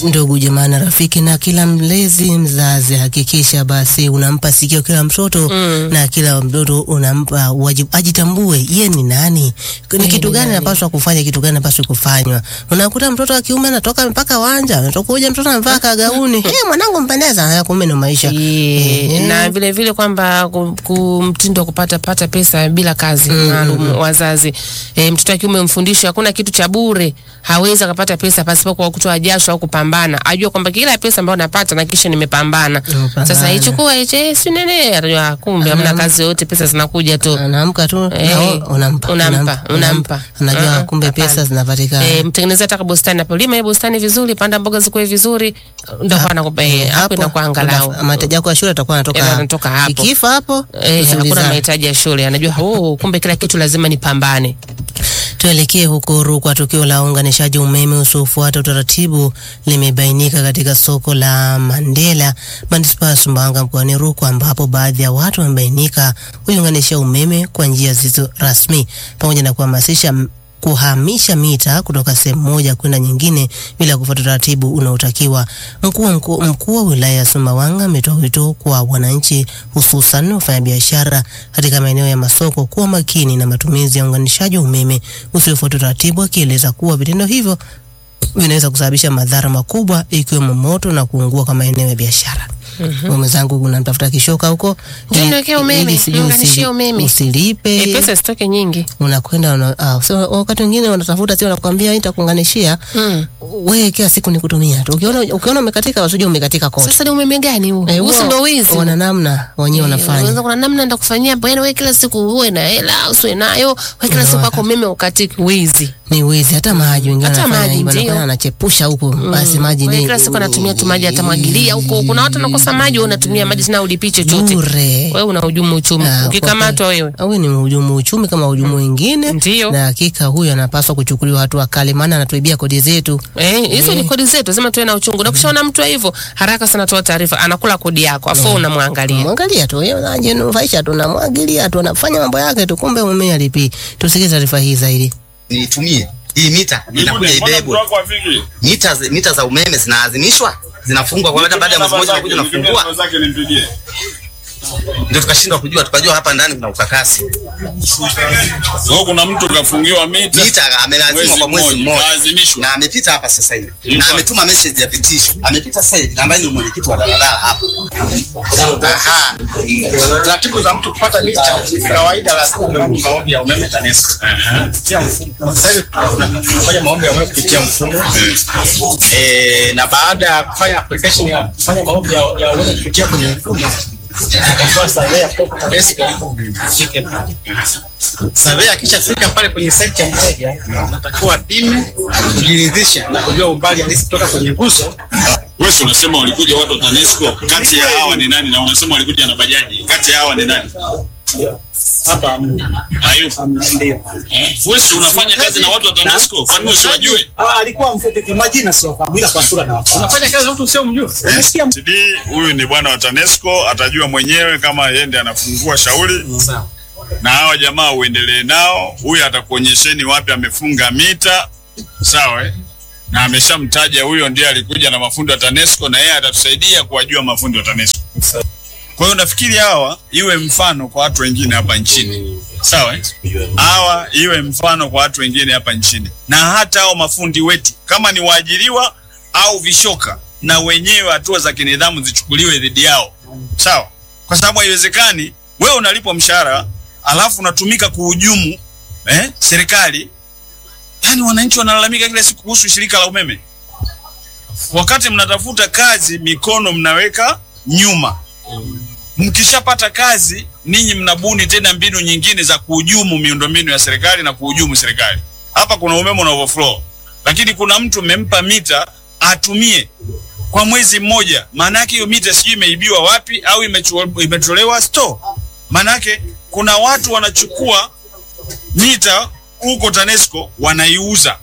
Ndugu jamaa na rafiki, na kila mlezi mzazi, hakikisha basi unampa sikio kila mtoto Mm. na kila mtoto unampa wajibu, ajitambue ye ni nani, ni kitu ni gani nani? anapaswa kufanya, kitu gani anapaswa kufanywa. Unakuta mtoto wa kiume anatoka mpaka wanja, anatokuja mtoto amevaa kagauni, hey, mwanangu mpendeza, haya kumbe ndo maisha. Ye, Ehe. na vile vile kwamba ku- ku- mtindo wa kupata pata pesa bila kazi maalum wazazi. E, mtoto wa kiume mfundishe hakuna kitu cha bure, hawezi akapata pesa pasipo kwa kutoa jasho au kupambana. Ajue kwamba kila pesa ambayo napata na kisha nimepambana. Umepambana. Sasa ichukua iche si nene, atajua ah, kumbe hamna kazi yote, pesa zinakuja tu. Anaamka tu Eh, na wewe unampa, unampa, unampa. anajua Ah, kumbe hapana. pesa zinapatikana. E, mtengenezea taka bustani hapo, lima hiyo bustani vizuri, panda mboga zikue vizuri, ndio kwa nakupa eh, hapo inakuwa angalau uta- mahitaji yako ya shule atakuwa anatoka Eh, hapo. anatoka hapo. Ikifa hapo Eh, hakuna tusiulizane. mahitaji ya shule, anajua oh, kumbe kila kitu lazima nipambane. Tuelekee huko Rukwa. Tukio la uunganishaji umeme usiofuata utaratibu limebainika katika soko la Mandela, manispaa ya Sumbawanga mkoani Rukwa, ambapo baadhi ya watu wamebainika kuiunganisha umeme kwa njia zisizo rasmi pamoja na kuhamasisha m- kuhamisha mita kutoka sehemu moja kwenda nyingine bila kufuata utaratibu unaotakiwa. Mkuu wa mkuu mkuu wa wilaya ya Sumbawanga ametoa wito kwa wananchi, hususan wafanyabiashara katika maeneo ya masoko kuwa makini na matumizi ya uunganishaji wa umeme usiofuata utaratibu, akieleza kuwa vitendo hivyo vinaweza kusababisha madhara makubwa ikiwemo moto na kuungua kwa maeneo ya biashara. Mm-hmm. Mwenzangu unamtafuta kishoka huko Njoo niwekee umeme, ili sijui niunganishie usili- umeme. usilipe E, pesa zitoke nyingi. unakwenda una, ah, so, wakati mwingine wanatafuta sio, wanakuambia nitakuunganishia Mm. wewe, kila siku ni kutumia tu. Ukiona ukiona umekatika, usije umekatika kote. Sasa ni umeme gani huu? Eh, Huu si huwa ndio wizi? Wana namna wenyewe wanafanya. Unaweza kuna namna ndio kufanyia bwana wewe kila siku uwe na hela usiwe nayo, wewe kila siku Unaona. wako umeme ukatiki wizi. Ni wizi, hata maji wengine Hata wanafanya maji, hivyo, ndio. anakwenda anachepusha huko, basi maji Wewe ni kila siku anatumia tu maji atamwagilia huko. Kuna watu wanakosa maji, wewe unatumia maji tena ulipi chochote. bure. Wewe unahujumu uchumi. Ah, Ukikamatwa kwa kweli. wewe. Huyu ni mhujumu uchumi kama hujumu wengine, Ndio. na hakika huyu anapaswa kuchukuliwa hatua kali, maana anatuibia kodi zetu. Eh, hizo ni kodi zetu, lazima tuwe na uchungu. Na ukishaona mtu wa hivyo, haraka sana toa taarifa, anakula kodi yako, afu unamwangalia. Mwangalia tu yeye anajinufaisha tu, namwagilia tu, anafanya mambo yake tu, kumbe mume alipi. Tusikie taarifa hii zaidi. niitumie hii mita inakuja ibebwe. Mita, zi- mita za umeme zinaadhimishwa zinafungwa kwa hata baada ya mwezi mmoja unakuja unafungua, ndio tukashindwa kujua, tukajua hapa ndani kuna ukakasi. So, kuna mtu kafungiwa mita Mita amelazimwa kwa mwezi mmoja, mmoja kaazimishwa. na amepita hapa sasa hivi Yuko na hapa. ametuma message ya vitisho, amepita sasa hivi, na ambaye ni mwenyekiti wa daladala hapa. Aha, taratibu za mtu kupata mita kawaida lazima uwe maombi ya umeme TANESCO. Kupitia mfumo. Sasa hivi tunafanya maombi ya umeme kupitia mfumo eh, na baada ya kufanya application ya kufanya maombi ya ya umeme kupitia kwenye mfumo kwa survey kutoka TANESCO ifike pale. Survey akishafika pale kwenye site ya mteja, natakiwa apime kujiridhisha na kujua umbali halisi kutoka kwenye nguzo Wewe si unasema walikuja watu wa TANESCO, kati ya hawa ni nani? Na unasema walikuja na bajaji, kati ya hawa ni nani? hapa Hayupo. ndio. Wewe si unafanya kazi na watu wa TANESCO, kwani wewe usiwajue? Ah, alikuwa mfupi kwa majina sio kwa ila kwa sura na watu. Unafanya kazi na mtu sio mjua. Umesikia CD huyu ni bwana wa TANESCO, atajua mwenyewe kama yeye ndiye anafungua shauri sawa. na hawa jamaa uendelee nao. Huyu atakuonyesheni wapi amefunga mita, sawa eh? na ameshamtaja huyo ndiye alikuja na mafundi wa TANESCO, na yeye atatusaidia kuwajua mafundi wa TANESCO. Kwa hiyo nafikiri hawa iwe mfano kwa watu wengine hapa nchini, sawa eh? hawa iwe mfano kwa watu wengine hapa nchini, na hata hao mafundi wetu kama ni waajiriwa au vishoka, na wenyewe hatua za kinidhamu zichukuliwe dhidi yao, sawa, kwa sababu haiwezekani wewe unalipwa mshahara alafu unatumika kuhujumu eh, serikali. Yani wananchi wanalalamika kila siku kuhusu shirika la umeme, wakati mnatafuta kazi mikono mnaweka nyuma. Mkishapata kazi ninyi mnabuni tena mbinu nyingine za kuhujumu miundombinu ya serikali na kuhujumu serikali. Hapa kuna umeme una overflow, lakini kuna mtu mmempa mita atumie kwa mwezi mmoja. Maana yake hiyo mita sijui imeibiwa wapi au imechu- imetolewa store. Maana yake kuna watu wanachukua mita huko TANESCO wanaiuza